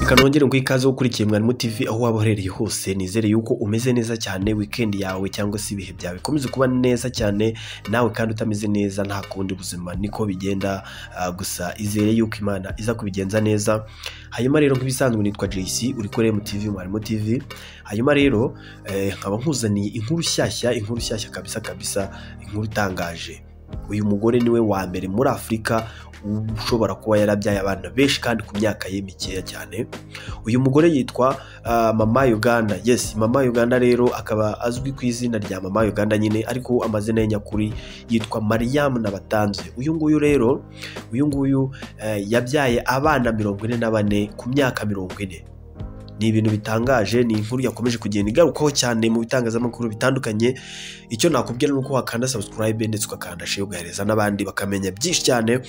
reka nongere ngo ikaze ukurikiye mwarimu TV aho waba uherereye hose nizere yuko umeze neza cyane weekend yawe cyangwa se ibihe byawe bikomeze kuba neza cyane nawe kandi utameze neza nta kundi buzima niko bigenda ah, gusa izere yuko imana iza kubigenza neza hanyuma rero nk'ibisanzwe nitwa JC uri kuri MTV mwarimu TV hanyuma rero eh, nkaba nkuzaniye inkuru shyashya inkuru shyashya kabisa kabisa inkuru itangaje uyu mugore niwe wa mbere muri afurika ushobora kuba yarabyaye abana benshi kandi ku myaka ye mikeya cyane uyu mugore yitwa ah, mama uganda yes mama uganda rero akaba azwi ku izina rya mama uganda nyine ariko amazina ye nyakuri yitwa mariam nabatanze uyu nguyu rero uyu nguyu eh, yabyaye abana mirongo ine na bane ku myaka mirongo ine ni ibintu bitangaje ni inkuru yakomeje kugenda igarukaho cyane mu bitangazamakuru bitandukanye icyo nakubwira ni uko wakanda subscribe ndetse ugakanda share ugahereza n'abandi bakamenya byinshi cyane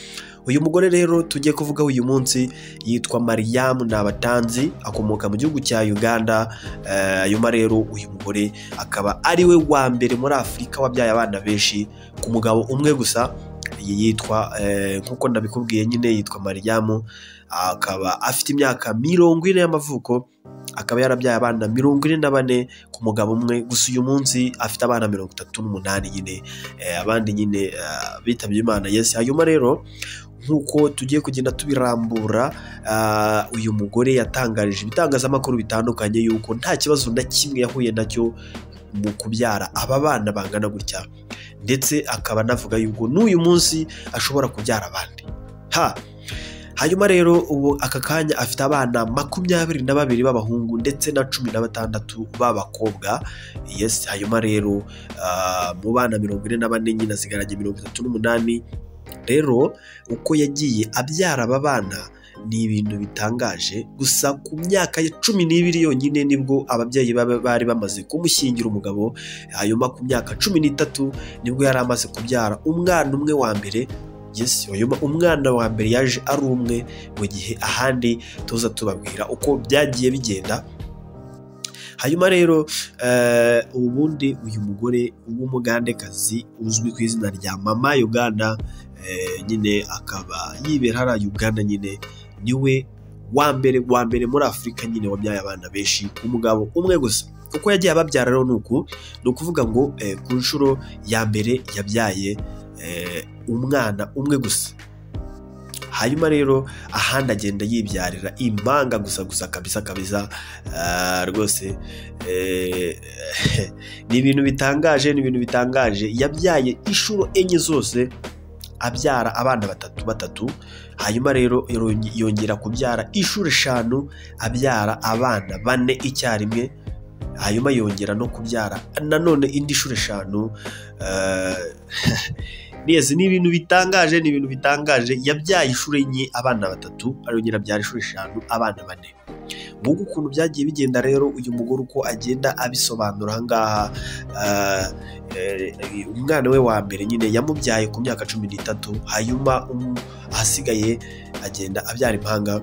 uyu mugore rero tugiye kuvuga uyu munsi yitwa mariam nabatanzi akomoka mu gihugu cya uganda Eh, hanyuma rero uyu mugore akaba ari we wa mbere muri afurika wabyaye abana benshi ku mugabo umwe gusa iyi yitwa eh, nk'uko nabikubwiye nyine yitwa mariam akaba afite imyaka mirongo ine y'amavuko akaba yarabyaye abana mirongo ine na bane ku mugabo umwe gusa uyu munsi afite abana mirongo itatu n'umunani nyine Eh, abandi nyine eh, bitabye imana yesi hanyuma rero nk'uko tugiye kugenda tubirambura ah, uyu mugore yatangarije ibitangazamakuru bitandukanye yuko nta kibazo na kimwe yahuye nacyo mu kubyara aba bana bangana gutya ndetse akaba anavuga yuko n'uyu munsi ashobora kubyara abandi ha hanyuma rero ubu aka kanya afite abana makumyabiri na babiri b'abahungu ndetse na cumi na batandatu b'abakobwa yes hanyuma rero ah, mu bana mirongo ine na bane nyine asigaranye mirongo itatu n'umunani rero uko yagiye abyara aba bana ni ibintu bitangaje gusa ku myaka ya cumi n'ibiri yonyine nibwo ababyeyi baba bari bamaze kumushyingira umugabo hanyuma ku myaka cumi n'itatu nibwo yari amaze kubyara umwana umwe wa mbere yesi hanyuma umwana wa mbere yaje ari umwe mu gihe ahandi tuza tubabwira uko byagiye bigenda hanyuma rero eh, ubundi uyu mugore w'umugandekazi uzwi ku izina rya mama uganda eh, nyine akaba yibera hariya uganda nyine niwe wa mbere wa mbere muri afurika nyine wabyaye abana benshi umugabo umwe gusa uko yagiye ababyara rero ni uku ni ukuvuga ngo eh, ku nshuro ya mbere yabyaye eh, umwana umwe gusa hanyuma rero ahandi agenda yibyarira impanga gusa gusa kabisa kabisa Ah, rwose eh, ni ibintu bitangaje ni ibintu bitangaje yabyaye inshuro enye zose abyara abana batatu batatu hanyuma rero yonge- yongera kubyara inshuro eshanu abyara abana bane icyarimwe hanyuma yongera no kubyara nanone indi nshuro eshanu eh, Yes, ni ibintu bitangaje ni ibintu bitangaje yabyaye inshuro enye abana batatu arongera abyara inshuro eshanu abana bane mbungu ukuntu byagiye bigenda rero uyu mugore uko agenda abisobanura aha ngaha ah, eh, umwana we wa mbere nyine yamubyaye ku myaka cumi n'itatu hanyuma um- ahasigaye agenda abyara impanga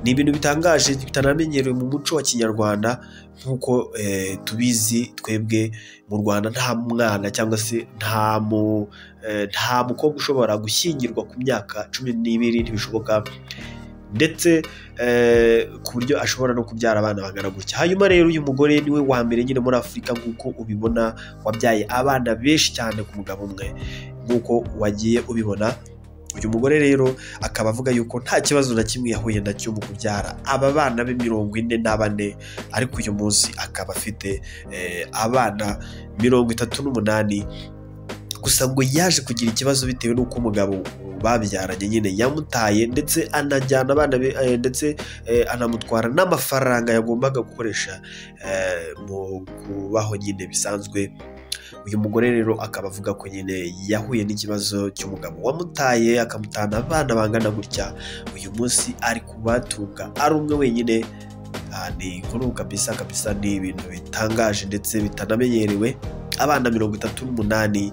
ni ibintu bitangaje bitanamenyerewe mu muco wa kinyarwanda nk'uko eh, tubizi twebwe mu rwanda nta mwana cyangwa se nta mu Eh, nta mukobwa ushobora gushyingirwa ku myaka cumi n'ibiri ntibishoboka ndetse eh, ku buryo ashobora no kubyara abana bangana gutya hanyuma rero uyu mugore niwe wa mbere nyine muri afurika nk'uko ubibona wabyaye abana benshi cyane ku mugabo umwe nk'uko wagiye ubibona uyu mugore rero akaba avuga yuko nta kibazo na kimwe yahuye nacyo mu kubyara aba bana be mirongo ine na bane ariko uyu munsi akaba afite eh, abana mirongo itatu n'umunani gusa ngo yaje kugira ikibazo bitewe n'uko umugabo babyaranye nyine yamutaye ndetse anajyana abana be eh, ndetse eh, anamutwara n'amafaranga yagombaga gukoresha eh, mu kubaho nyine bisanzwe uyu mugore rero akaba avuga ko nyine yahuye n'ikibazo cy'umugabo wamutaye akamutana abana bangana gutya uyu munsi ari kubatunga ari umwe wenyine Ah, ni inkuru kabisa kabisa ni ibintu bitangaje ndetse bitanamenyerewe abana mirongo itatu n'umunani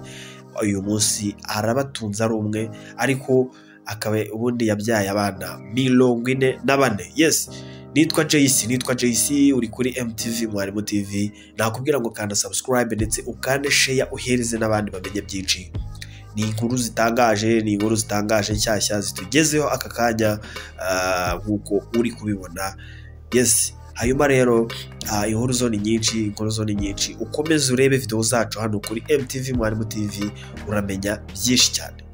uyu munsi arabatunze ari umwe ariko akaba ubundi yabyaye abana mirongo ine na bane yes nitwa JC nitwa JC uri kuri MTV mwarimu TV nakubwira ngo kanda subscribe ndetse ukande share uhereze n'abandi bamenye byinshi ni inkuru zitangaje ni inkuru zitangaje nshyashya zitugezeho aka kanya ah, nk'uko uri kubibona yesi hanyuma rero ah, inkuru zone nyinshi inkuru zone nyinshi ukomeze urebe videwo zacu hano kuri mtv mwarimu tv uramenya byinshi cyane